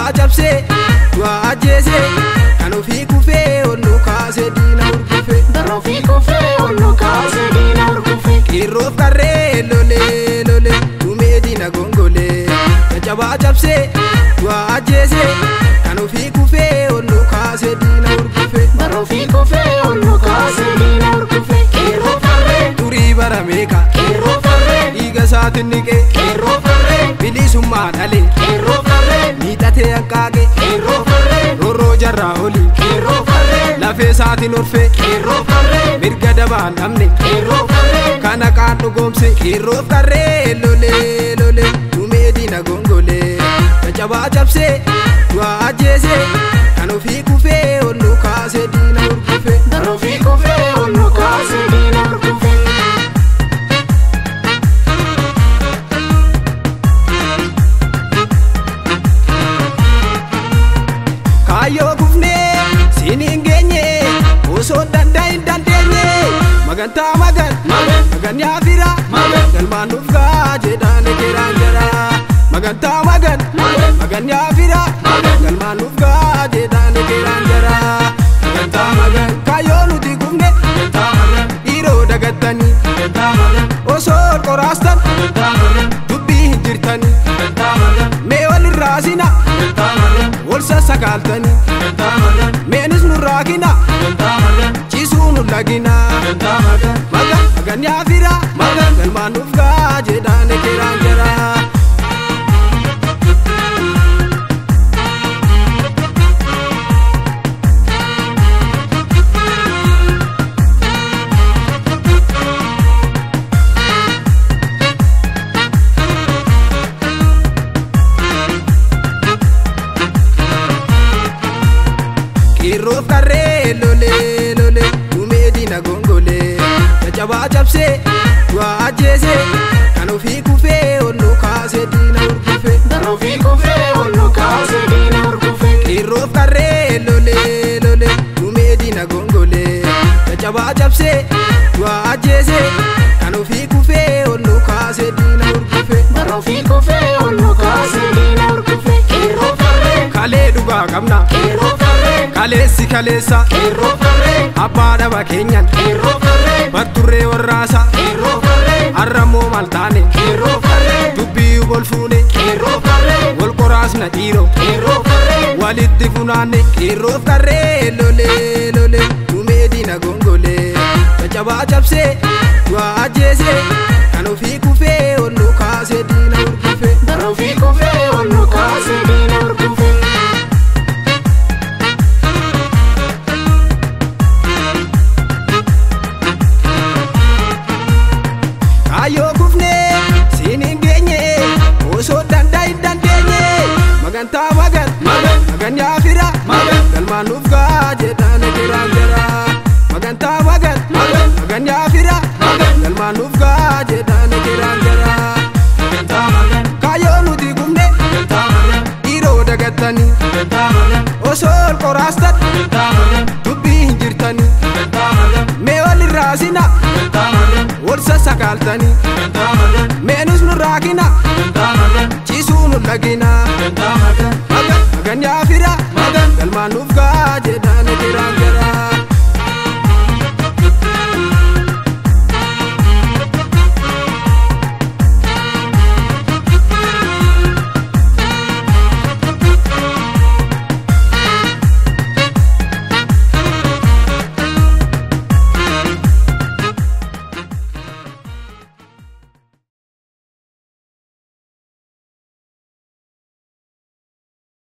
Caccabaa cabsee du'aa ajjeesee kan ofii kufee ol nu kaasee diina urgufe. Bara ofii kufee ol nu kaasee diina urgufe. Qeerroof qarree lolee lolee dhumee diina gongolee. Caccabaa cabsee du'aa ajjeesee kan ofii kufee ol nu kaasee diina urgufe. Bara ofii kufee ol nu kaasee diina urgufe. Qeerroo farree. Durii bara meeqa Qeerroo farree. dhiiga isaatiin niqee Qeerroo farree. bilisummaa dhalee Qeerroo farree. miidhatee hanqaaqee Qeerroo farree. roorroo jarraa olii Qeerroo farree. lafee isaatiin orfee Qeerroo farree. mirga dabaan dhabne Qeerroo farree. kana qaan dhugoomse qeerroof qarree lolee lolee dhumee diina gongolee caccabaa cabsee du'aa ajjeesee kan ofii kufee ol nu kaasee diina urgufe. Bara ofii kufee ol nu kaasee diina urgufe. Kaayyoo kufnee siin hin geenye osoo dandaa hin dandeenye magantaa magan Magan. magan yaafira Magan. galmaan nuuf gaa jedhaan ekeraan jara magantaa magan Magan. magan yaafira Magan. galmaan nuuf gaa jedhaan ekeraan jara magantaa magan kaayyoo nuti kufne Magantaa magan. dhiiroo dagattanii Magantaa magan. osoo ol qoraastan Magantaa magan. dubbii hin jirtanii Magantaa magan. mee wal irraa sina Magantaa magan. wal sassakaaltanii Magantaa magan. meenis nurraa kina Magantaa magan. ciisuu nu lagina Magantaa magan. magan magan yaafira Magan. galmaan nuuf gaa jedhaan ekeraan jara qeerroof qarree lolee lolee dhumee diina gongolee caccabaa cabsee du'aa ajjeesee kan ofii kufee ol nu kaasee diina urgufe Bara ofii kufee ol nu kaasee diina urgufe. qeerroof qarree lolee lolee dhumee diina gongolee caccabaa cabsee du'aa ajjeesee kan ofii kufee ol nu kaasee diina urgufe Bara ofii kufee ol nu kaasee diina urgufe. Qeerroo farree. kalee dhugaa qabna Qeerroo farree. kaleessi kaleessa Qeerroo farree. abbaa dhaba keenyan Qeerroo farree. barturree warraasa Qeerroo farree. harramoo maal taane Qeerroo farree. dubbii wal fuune Qeerroo farree. wal qoraasna dhiiroo Qeerroo farree. walitti funaanne qeerroof qarree lolee lolee dhumee diina gongolee caccabaa cabsee du'aa ajjeesee kan ofii kufee ol nu kaasee diina urgufe Bara ofii kufee ol nu kaasee diina urgufe. kaayyoo kufnee siin hin geenye osoo dandaa hin dandeenye magantaa magan Magan. magan yaafira Magan. galmaan nuuf gaa jedhaan ekeraan jara magantaa magan Magan. magan yaafira Magan. galmaan nuuf gaa jedhaan ekeraan jara Magantaa magan. kaayyoo nuti kufne Magantaa magan. dhiiroo dagattanii Magantaa magan. osoo ol qoraastan Magantaa magan. dubbii hin jirtanii Magantaa magan. mee wal irraa sina Magantaa magan. wal sassakaaltanii Magantaa magan. meenus nurraa kina Magantaa magan. ciisuu nu lagina Magantaa magan. magan magan yaafira Magan. galmaan nuuf gaa jedhaan ekeraan jara